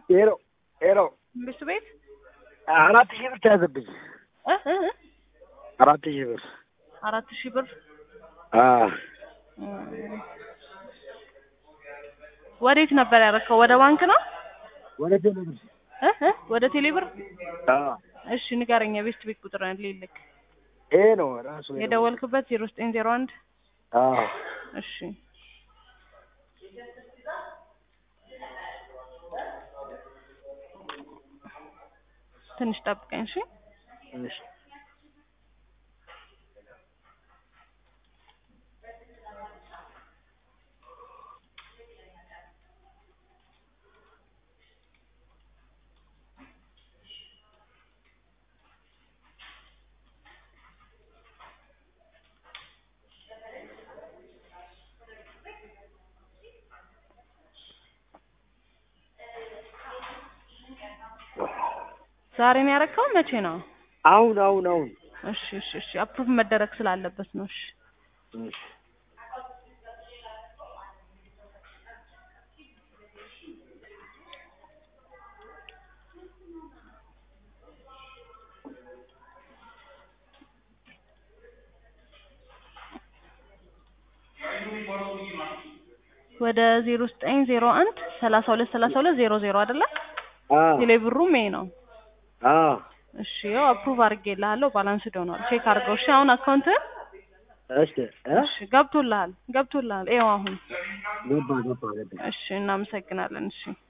ሄሎ ሄሎ መንግስቱ ቤት አራት ሺህ ብር ተያዘብኝ። እ እ እ አራት ሺህ ብር አራት ሺህ ብር አዎ እም፣ ወዴት ነበር ያደረከው? ወደ ባንክ ነው ወደ ቴሌ ብር እ እ ወደ ቴሌ ብር? አዎ እሺ ንገረኝ። የቤስት ቤት ቁጥር ልልክ ይሄ ነው ራሱ ይሄ ነው። የደወልክበት ዜሮ ዘጠኝ ዜሮ አንድ አዎ እሺ ትንሽ ጠብቀኝ እሺ እሺ ዛሬ ነው ያደረከው? መቼ ነው? አሁን አሁን አሁን እሺ እሺ እሺ አፕሩቭ መደረግ ስላለበት ነው። እሺ እሺ ወደ ዜሮ ዘጠኝ ዜሮ አንድ ሰላሳ ሁለት ሰላሳ ሁለት ዜሮ ዜሮ አይደለ? አዎ ቴሌብሩም ይሄ ነው። አዎ እሺ ያው አፕሩቭ አድርጌልሃለሁ። ባላንስ ሆኗል። ቼክ አድርገው። እሺ አሁን አካውንትህን እሺ እ እሺ ገብቶልሃል ገብቶልሃል። ይኸው አሁን ገባ ገባ ገባ እሺ እናመሰግናለን። እሺ